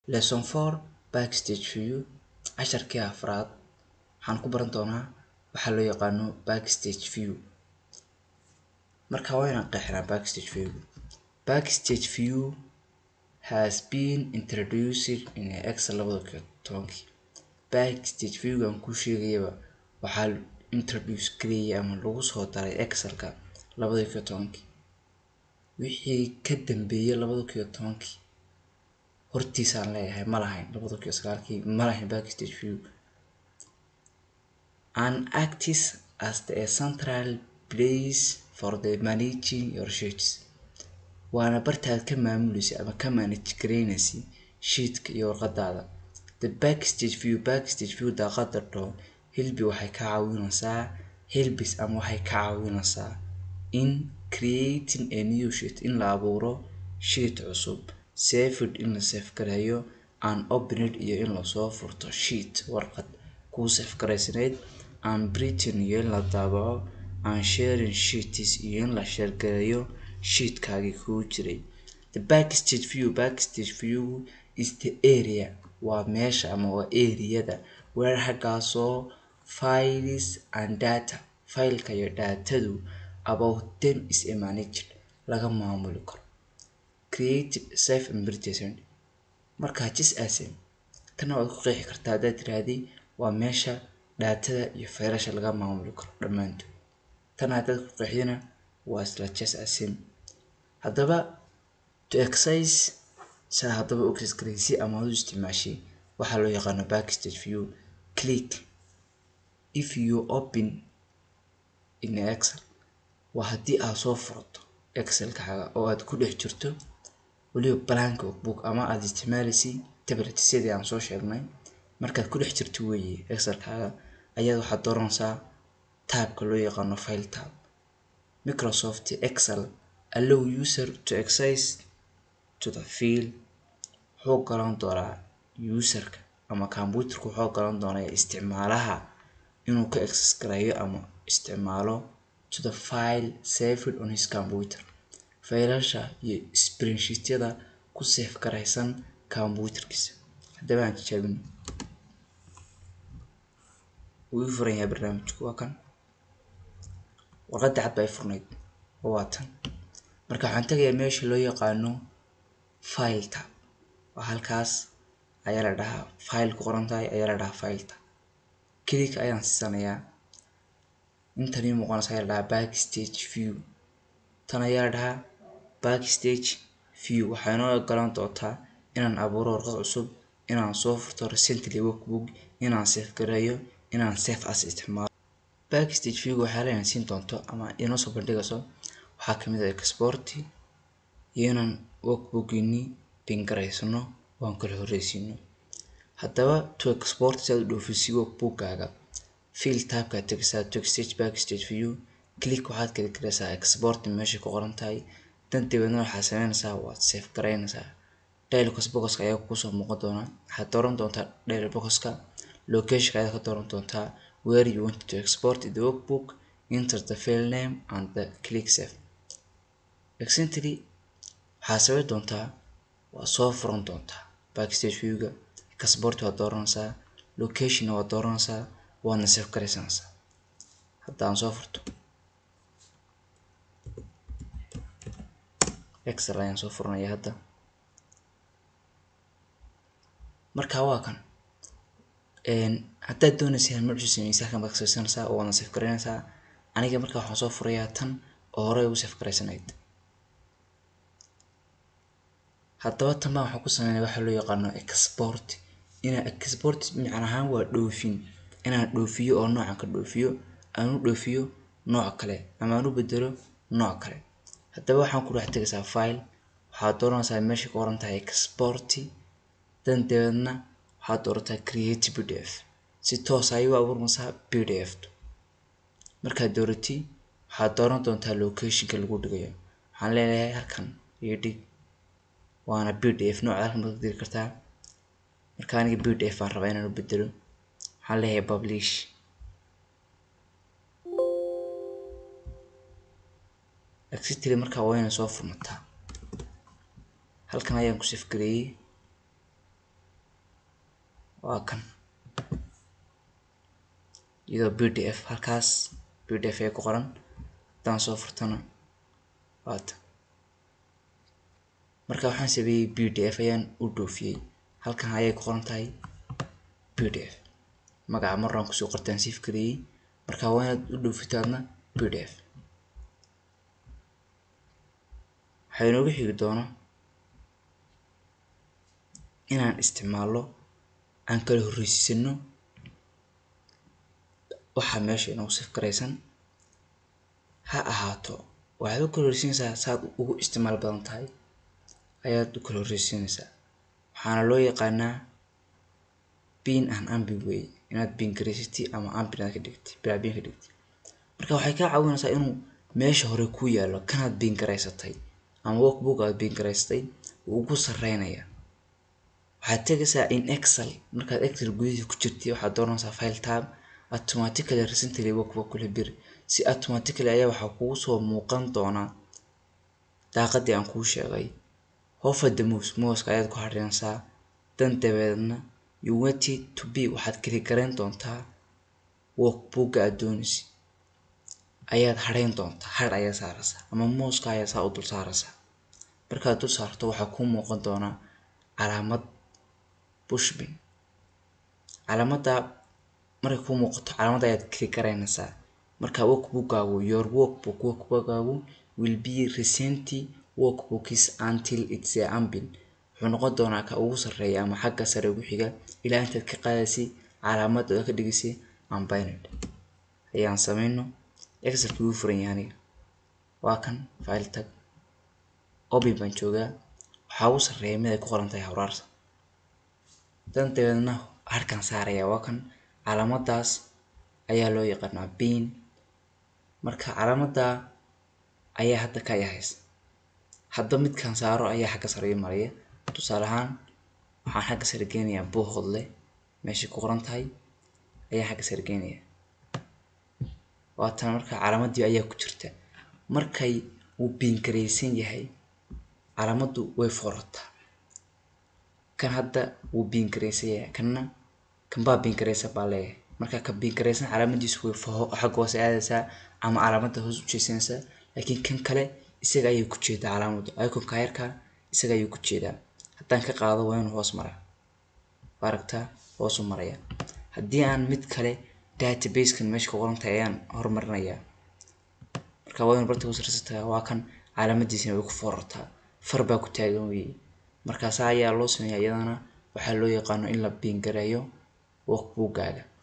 lesson four backstage view casharkii afraad waxaan ku baran doonaa waxaa loo yaqaano backstage view marka waa inaan qeexnaa backstage view backstage view has been introduced in excel labada kun tobankii backstage viewgan ku sheegayaba waxaa introduce gareeyay ama lagu soo daray excelka labada kun tobankii wixii ka dambeeyay labada kun tobankii hortiisaan leeyahay ma lahayn labada kun sagaalkii ma lahayn backstage view and acts as the central place for the managing your sheets waana bartaad ka maamulaysa ama ka manage garaynaysa sheetka iyo warqadaada the backstage view backstage view daaqada dho hilbi waxay ka caawinaysaa hilbis ama waxay ka caawinaysaa in creating a new sheet in la abuuro sheet cusub saved in la save gareeyo and opened iyo in lasoo furto sheet warqad kuu save garaysanayd and printing iyo in la daabaco and sharing sheets iyo in la share gareeyo sheetkaagii kuu jiray the backstage view backstage view is the area waa meesha ama waa areada where haggaasoo files and data fileka iyo daatadu about them is a managed laga maamuli karo creative safe and presentation markaa jis asen tana waad ku qeexi kartaa haddaad tiraahday waa meesha daatada iyo faylasha laga maamuli karo dhammaantood tan haddaad ku qeexdina waa isla jes asen haddaba to exercise saa haddaba u exercise ama u isticmaashay waxaa loo yaqaano backstage view click if you open in excel waa haddii aad soo furto excelkaaga oo aad ku dhex jirto weliba blank book ama aad isticmaalaysay tablet sidii aan soo sheegnay markaad ku dhex jirto weeye excelkaaga ayaad waxaad dooranaysaa taabka loo yaqaano file tab microsoft excel allow user to access to the field wuxuu galan doonaa userka ama computerka wuxuu galan doonaa isticmaalaha inuu ka access gareeyo ama isticmaalo to the file saved on his computer faylasha iyo spreadsheetyada ku save garaysan computerkiisa haddaba aan tijaabino wuu ii furan yahay barnaamijku waa kan warqadda cad baa i furnayd oo waa tan marka waxaan tagayaa meesha loo yaqaano file tab waa halkaas ayaa la dhahaa file ku qoran tahay ayaa la dhahaa file tab click ayaan siisanayaa intan ii muuqanaysa ayaa la dhahaa backstage view tan ayaa la dhahaa backstage view waxay noo ogolaan doontaa inaan abuuro warqad cusub inaan soo furto recently workbook inaan save gareeyo inaan save as isticmaalo backstage view waxyaalaha siin doonto ama inoo soo bandhigayso waxaa kamid ah export iyo inaan workbookini bingaraysano waan kala horreysiino haddaba to export si aad u dhoofisay workbookaaga field tabkaad tegaysaa to exchange backstage view click waxaad kali karaysaa export meesha ku qoran tahay dan dabeedna waxaad sameynaysaa waad save garaynaysaa dialogos boxka ayaa kusoo muuqan doona waxaad dooran doontaa dialog boxka locationka ayaad ka dooran doontaa where you want to export the workbook enter the file name and the click save excently waxaad sameyn doontaa waa soo furan doontaa backstage viewga export waad dooranaysaa locationna waad dooranaysaa waadna save garaysanaysaa haddaan soo furto excel ayaan soo furanaya hadda marka waa kan haddaad doonaysa inaad magacu sameysa halkan baad kasabsanaysaa oo waadna save garaynaysaa aniga marka waxaan soo furayaa tan oo horey ugu save garaysanayd haddaba tan baan waxaan ku sameynaya waxaa loo yaqaano export inaa export macna ahaan waa dhoofin inaan dhoofiyo oo noocan ka dhoofiyo aan u dhoofiyo nooc kale ama aan u bedelo nooc kale haddaba waxaan ku dhex tegaysaa file waxaad dooranaysaa meesha ku qoran tahay export dan dabeedna waxaad doorataa create pdf si toos ayay u abuurmaysaa pdf markaad dooratay waxaad dooran doontaa locationka lagu dhigayo waxaan leeyahay halkan iyo dhig waana pdf nooca halkan baad ka diri kartaa marka aniga pdf baan rabaa inaan u bedelo waxaan leeyahay publish exactly markaa waa inay soo furmataa halkan ayaan ku safgareeyey waa kan iyadoo pdf halkaas pdf ay ku qoran haddaan soo furtana waata marka waxaan sameeyey pdf ayaan u dhoofiyey halkan ayay ku qoran tahay pdf magaca maraan kusoo qortaan siif kariyey marka waa inaad u dhoofitaadna pdf waxaa inoogu xigi doona inaan isticmaalno aan kala horreysiisano waxaa meesha inoogu sif karaysan ha ahaato waxaad u kala horreysiinaysaa saad ugu isticmaal badan tahay ayaad u kala horreysiinaysaa waxaana loo yaqaanaa bin and ambin way inaad bin garaysatid ama ambin aad ka dhigtid bilaa bin ka dhigtid marka waxay kaa caawinaysaa inuu meesha hore ku yaallo kanaad bin garaysatay ama workbook aad bin garaysatay wuu ugu sarreynaya waxaad tegaysaa in excel markaad excel gudihiisa ku jirtay waxaad dooranaysaa file tab automatically recently workbook kula bir si automatically ayaa waxaa kugu soo muuqan doonaa daaqadii aan kuu sheegay hover the mouse mouseka ayaad ku xariinaysaa dan dabeedna you want it to be waxaad keli garayn doontaa workbooka aad doonaysid ayaad hareyn doontaa har ayaa saaraysaa ama muuska ayaa saa u dul saaraysaa markaad dul saarto waxaa kuu muuqan doonaa calaamad bushbin calaamadda markay kuu muuqato calaamadda ayaad keli garaynaysaa marka workbookaagu your workbook workbookaagu will be recent workbooks until it's a ambin wuxuu noqon doonaa ka ugu sarreeya ama xagga sare ugu xiga ilaa intaad ka qaadaysay calaamadda oo ka dhigaysay ambined ayaan sameyno excelkii wuu furan yahay aniga waa kan file tag open baan joogaa waxaa ugu sarreeya mid ay ku qoran tahay hawraarsa dan dabeedna harkan saaraya waa kan calaamaddaas ayaa loo yaqaanaa bin marka calaamadda ayaa hadda ka yahaysa hadda midkan saaro ayaa xagga sare ii maraya tusaale ahaan waxaan xagga sare geynayaa buuhoodle meeshay ku qoran tahay ayaa xagga sare geynaya waatan marka calaamaddii ayaa ku jirta markay uu biingaraysan yahay calaamaddu way foorataa kan hadda wuu biingaraysan yahay kanna kanbaa biingaraysan baa leeyahay marka ka biingaraysan calaamadiisu way xagga hoose aadaysaa ama calaamadda hoos u jeesanaysaa laakiin kan kale isaga ayay ku jeedaa calaamaddu iconka yarka isaga ayuu ku jeedaa haddaan ka qaado waa inuu hoos maraa aragtaa hoosu maraya haddii aan mid kale databasekan meesha ku qoran tahay ayaan horumarinayaa marka waa inuu barta hoosrasa tagaa waa kan calaamadiisina way ku foorartaa far baa ku taagan weeye markaasa ayaa loo sameeyaa iyadana waxaa loo yaqaano in la biingareeyo workbookaaga